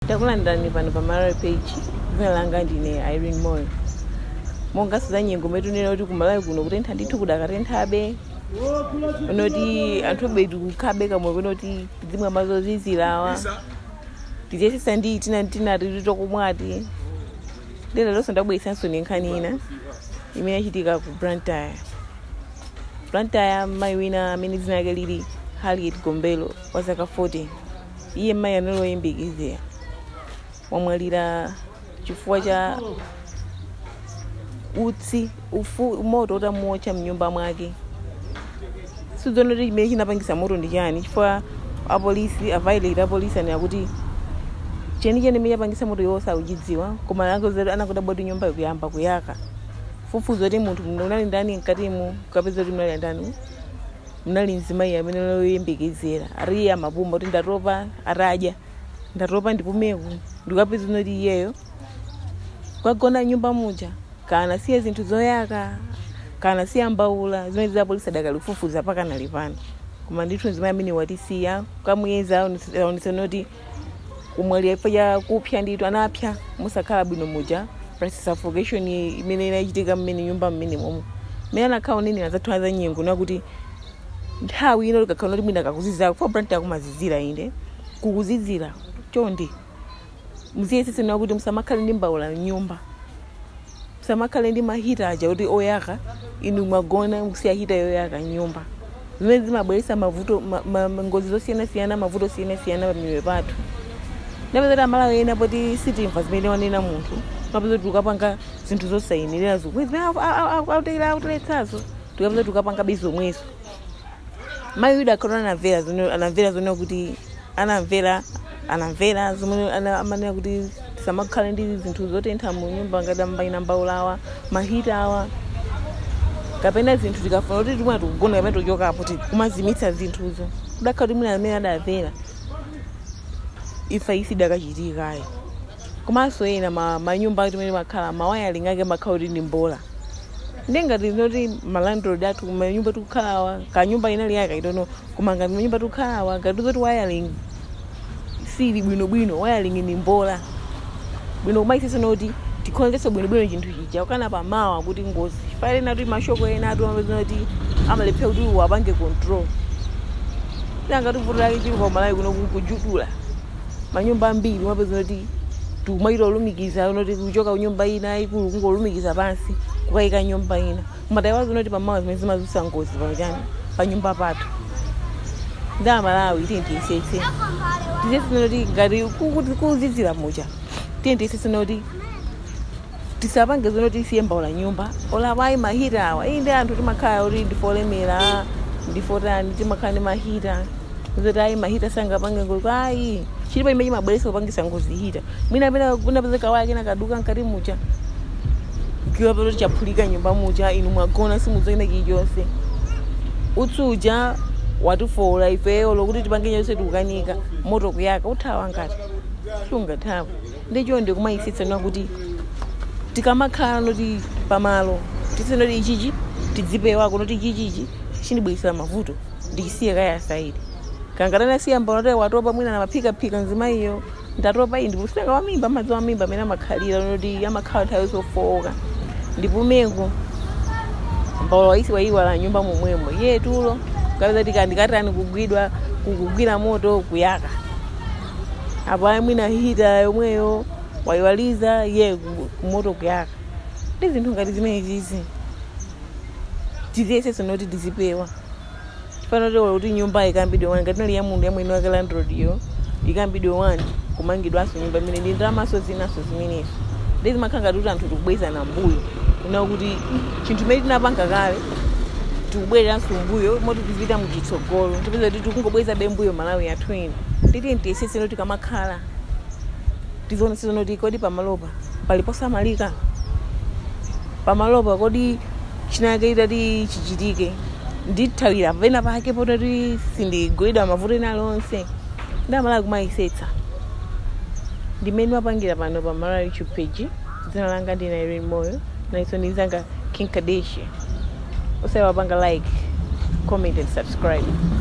ndakulandirani pano pa malawi page dzina langa ndine irene moyo monga sizanyengo metunena kuti kumalawi kuno kutentha ndithu kudakatenthabe unoti anthu abedu kukhabe kamwe kunoti tidzimwa mazozizirawa tichesesa ndi tina tinati tokomwati ndena lonso ndabweresanso ni nkhani ina imene yachitika ku brantaya brantaya mayi wina amene dzina lake lili harriet gombelo wa zaka 14 iye mayi analoyembekezera wamwalira chifukwa cha utsi ufu moto utamuotcha mnyumba mwake sidzona kuti chimene chinapangisa moto ndi chani chifukwa apolisi availate apolisi anena kuti chenicheni imene yapangisa moto iwo sauchidziwa koma anakuda boti nyumba ikuyamba kuyaka fufuza kuti munthu unali ndani mkatimu kapeza kuti mnali ndani mnali mzimayi amene loyembekezera ariye amapumba kuti ndatopa atadya ndatopa ndipumeko ndikapeza unoti iyeyo kwagona nyumba muja kana siya zinthu zoyaka kana siya mbaula zimene zapolisi adakalifufuza pakanali pano koma ndithu mzimayi amene watisiya kamuyeza aonetsana kuti kumwalira chifukwa cha kupsa ndithu anapsa musakhala bwino muja plus suffocation imene inachitika mmene nyumba mmene momwe mmene anakhala unene azathu azanyengo nakuti nthawi ino likakhala kuti mwina kakuzizira kufa brand yakumazizira inde kukuzizira chonde muziyeseseni kuti musamakhale ndi mbaula mnyumba musamakhale ndi mahita aja kuti oyaka inu mwagona musiya hita yoyaka nyumba zimene zimabweretsa mavuto ngozi zosiyanasiyana mavuto osiyanasiyana pamiyoyo pathu ndapeza amalawi ena poti sitimva zimene wanena munthu mapeza kuti ukapanga zinthu zosayenerazo auteletsazo tikapeza kuti ukapanga bezomwezo mayi yuda akhala anamvera anamvera zonena kuti anamvera anamvera zomwe amanena kuti tisamakhale ndi zinthu zotentha mu nyumba ngati ambayina mbaulawa mahita awa kapena zinthu tikafuna kuti timwe tikugona kapena tochokapo kumazimitsa zinthuzo kudakhala kuti mwina amene adamvera ifa isi dakachitikayo komanso ena manyumba ati mene makhala mawayaling ake makhala kuti ndi mbola ndengati noti malandlord athu manyumba tikukhalawa kanyumba inali yake itono koma ngati manyumba tikukhalawa ngati zoti wayaling sili bwinobwino wayaling ni mbola bwino kumaisisa noti tikhonzeso bwinobwino chinthu chija ukana pamawa kuti ngozi chifukwa ena kuti mashoko ena atu amapeza kuti amalepha kuti wapange control ngati vuto lake chili pamalawi kuno kujutula manyumba ambiri mapeza kuti tikumaita olumikiza unoti kuchoka kunyumba ina ikulu kungolumikiza pansi kukayika nyumba ina kumatayiwazi unoti pamawa zimene zimazusa ngozi pachani pa nyumba pathu ndi amalawi tiyentiyesese tisesene kuti ngati kuzizira mucha tiyentiyesese noti tisapange zonoti isiye mbaula nyumba olawayi mahita awa iyi ndi anthu timakhala kuti ndifolemera ndifotani timakhala ndi mahita zoti ayi mahita sangapange ngozi ayi chilipo imene chimabweretsa kupangisa ngozi hita mwina amene kunapezeka waya kena kaduka mkati mucha kiwa pano chaphulika nyumba mucha inu mwagona simuzoina chilichonse utsuja watifola ifeyo lokuti tipange chonse tikukanika moto kuyaka uthawa ngati sungathawa ndicho ndikumayisitsanwa kuti tikamakhala noti pamalo tisenoti ichichi tidzipewa kunoti ichichichi chindibweresera mavuto ndikisiye kaya saidi kangatana siya mbona watopa mwina na maphikaphika nzimayiyo ndatopa iyi ndipusinaka wamimba madzi wamimba amene amakhalira noti amakhala nthawi zofowoka ndipumengo mbaula waisi wayiwala nyumba momwemo iye tulo kapeza tika ndikatani kugwidwa kugwira moto kuyaka apo ayi mwina hita yomweyo wayiwaliza iye moto kuyaka ndi zinthu ngati zimene zizi tiziyesese noti tizipewa fanotolo kuti nyumba ikambidwe wani ngati nali ya munthu yamwene wake landlord yo ikambidwe wani kumangidwanso nyumba imene ndi ndalamaso zinaso zimenezo ndi zimakhala ngati kuti anthu tikubwezana mbuyo kuna kuti chinthu imene tinapanga kale tikubwereranso mbuyo moti tizipita muchitsogolo tipeza kuti tikungobweza bembuyo malawi yathu ino titi ntiyesese tikamakhala tizionese noti kodi pamalopa paliposamalika pamalopa kodi chinake itati chichitike ndithawira pena pake pototi sindigwidwa mavuto ena lonse ndamala kumayisetsa ndimene mapangira pano pa mara youtube page dzina langa ndina irene moyo naiso ndizanga king kadeshe usaiwapanga like comment and subscribe